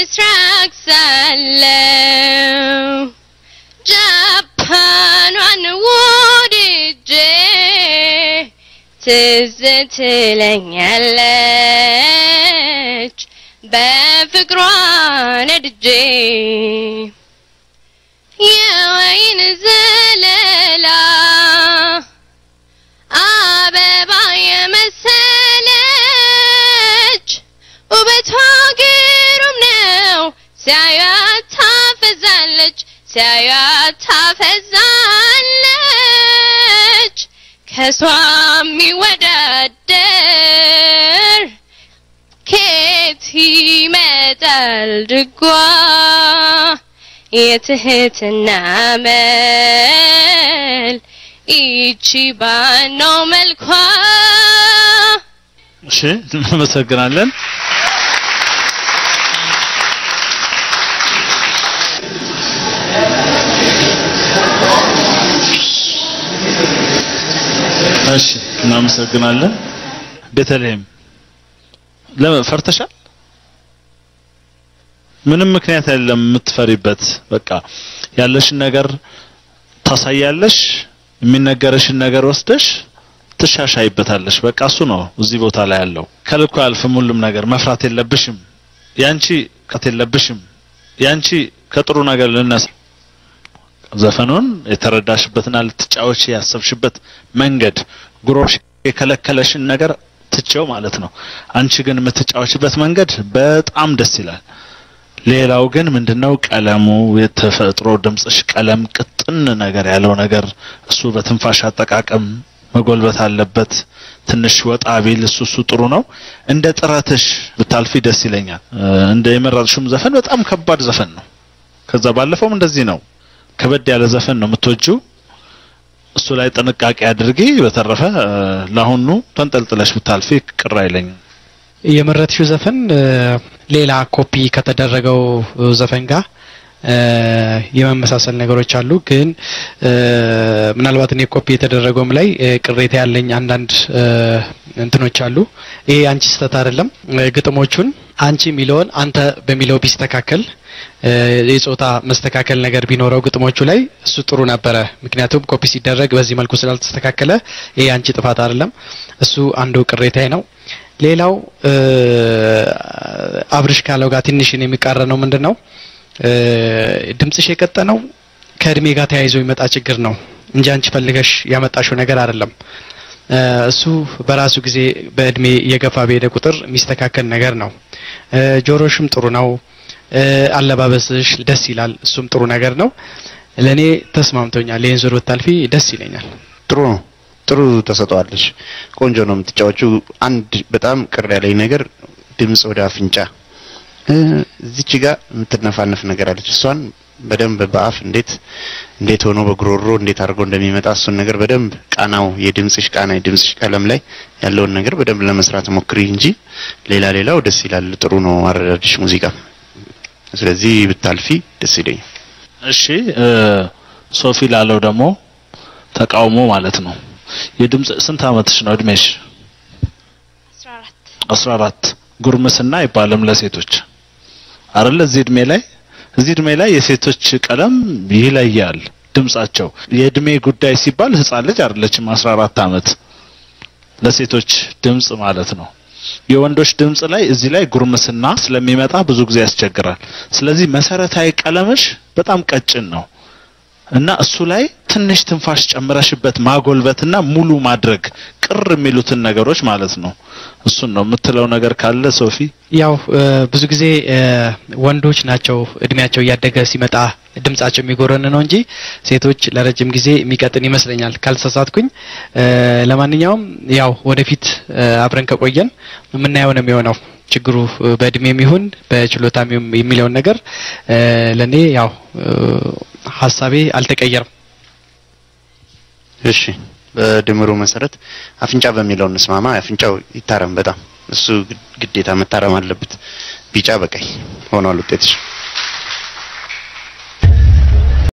ምስራቅ ሳለው ጃፓኗን ወድጄ ትዝ ትለኛለች በፍቅሯ ነድጄ የወይን ዘለላ አበባ የመሰለች ውበቷ ግሩም ነው ሲያዩት ታፈዛለች ሲያዩት ታፈዛለች ከሷ የሚወዳደር ከየት ይመጣል ድጓ የትህትና መል ይቺ ባነው መልኳ እሺ እናመሰግናለን። እሺ እናመሰግናለን። ቤተልሔም ለምን ፈርተሻል? ምንም ምክንያት የለም የምትፈሪበት። በቃ ያለሽን ነገር ታሳያለሽ፣ የሚነገረሽን ነገር ወስደሽ ትሻሻይበታለሽ። በቃ እሱ ነው እዚህ ቦታ ላይ ያለው። ከልኩ አያልፍም ሁሉም ነገር። መፍራት የለብሽም። ያንቺ ቀት የለብሽም። ያንቺ ከጥሩ ነገር ልነሳ ዘፈኑን የተረዳሽበትና ልትጫወች ያሰብሽበት መንገድ ጉሮሽ የከለከለሽን ነገር ትቼው ማለት ነው። አንቺ ግን የምትጫወችበት መንገድ በጣም ደስ ይላል። ሌላው ግን ምንድነው ቀለሙ፣ የተፈጥሮ ድምጽሽ ቀለም ቅጥን ነገር ያለው ነገር እሱ በትንፋሽ አጠቃቀም መጎልበት አለበት። ትንሽ ወጣ ቢል እሱ እሱ ጥሩ ነው። እንደ ጥረትሽ ብታልፊ ደስ ይለኛል። እንደ የመረጥሽም ዘፈን በጣም ከባድ ዘፈን ነው። ከዛ ባለፈውም እንደዚህ ነው። ከበድ ያለ ዘፈን ነው የምትወጂው። እሱ ላይ ጥንቃቄ አድርጊ። በተረፈ ለአሁኑ ተንጠልጥለሽ ብታልፊ ቅር አይለኝም። የመረጥሽው ዘፈን ሌላ ኮፒ ከተደረገው ዘፈን ጋር የመመሳሰል ነገሮች አሉ። ግን ምናልባት እኔ ኮፒ የተደረገውም ላይ ቅሬታ ያለኝ አንዳንድ እንትኖች አሉ። ይሄ አንቺ ስህተት አይደለም። ግጥሞቹን አንቺ የሚለውን አንተ በሚለው ቢስተካከል የጾታ መስተካከል ነገር ቢኖረው ግጥሞቹ ላይ እሱ ጥሩ ነበረ። ምክንያቱም ኮፒ ሲደረግ በዚህ መልኩ ስላልተስተካከለ ይሄ አንቺ ጥፋት አይደለም። እሱ አንዱ ቅሬታዬ ነው። ሌላው አብርሽ ካለው ጋር ትንሽን የሚቃረነው ምንድን ነው ድምጽሽ የቀጠነው ከእድሜ ጋር ተያይዞ የሚመጣ ችግር ነው እንጂ አንቺ ፈልገሽ ያመጣሽው ነገር አይደለም። እሱ በራሱ ጊዜ በእድሜ እየገፋ በሄደ ቁጥር የሚስተካከል ነገር ነው። ጆሮሽም ጥሩ ነው። አለባበስሽ ደስ ይላል። እሱም ጥሩ ነገር ነው። ለእኔ ተስማምቶኛል። ይህን ዙር ብታልፊ ደስ ይለኛል። ጥሩ ነው። ጥሩ ተሰጠዋለሽ። ቆንጆ ነው የምትጫወቹ። አንድ በጣም ቅር ያለኝ ነገር ድምጽ ወደ አፍንጫ እዚች ጋር የምትነፋነፍ ነገር አለች። እሷን በደንብ በአፍ እንዴት እንዴት ሆኖ በጉሮሮ እንዴት አድርጎ እንደሚመጣ እሱን ነገር በደንብ ቃናው የድምጽሽ ቃና የድምጽሽ ቀለም ላይ ያለውን ነገር በደንብ ለመስራት ሞክሪ እንጂ ሌላ ሌላው ደስ ይላል። ጥሩ ነው አረዳድሽ ሙዚቃ። ስለዚህ ብታልፊ ደስ ይለኛል። እሺ ሶፊ ላለው ደግሞ ተቃውሞ ማለት ነው። የድምጽ ስንት አመትሽ ነው እድሜሽ? 14 14 ጉርምስና አይባልም ለሴቶች አይደለ? እዚህ እድሜ ላይ እዚህ እድሜ ላይ የሴቶች ቀለም ይለያል ድምጻቸው። የእድሜ ጉዳይ ሲባል ህፃን ልጅ አይደለችም 14 አመት ለሴቶች ድምጽ ማለት ነው። የወንዶች ድምጽ ላይ እዚህ ላይ ጉርምስና ስለሚመጣ ብዙ ጊዜ ያስቸግራል። ስለዚህ መሰረታዊ ቀለምሽ በጣም ቀጭን ነው እና እሱ ላይ ትንሽ ትንፋሽ ጨምረሽበት ማጎልበትና ሙሉ ማድረግ ቅር የሚሉትን ነገሮች ማለት ነው። እሱን ነው የምትለው ነገር ካለ ሶፊ? ያው ብዙ ጊዜ ወንዶች ናቸው እድሜያቸው እያደገ ሲመጣ ድምጻቸው የሚጎረን ነው እንጂ ሴቶች ለረጅም ጊዜ የሚቀጥን ይመስለኛል ካልተሳሳትኩኝ። ለማንኛውም ያው ወደፊት አብረን ከቆየን የምናየው ነው የሚሆነው። ችግሩ በእድሜም ይሁን በችሎታም የሚለውን ነገር ለኔ ያው ሀሳቤ አልተቀየረም። እሺ በድምሩ መሰረት አፍንጫ በሚለው እንስማማ። አፍንጫው ይታረም በጣም እሱ ግዴታ መታረም አለበት። ቢጫ በቀይ ሆኗል ውጤትሽ።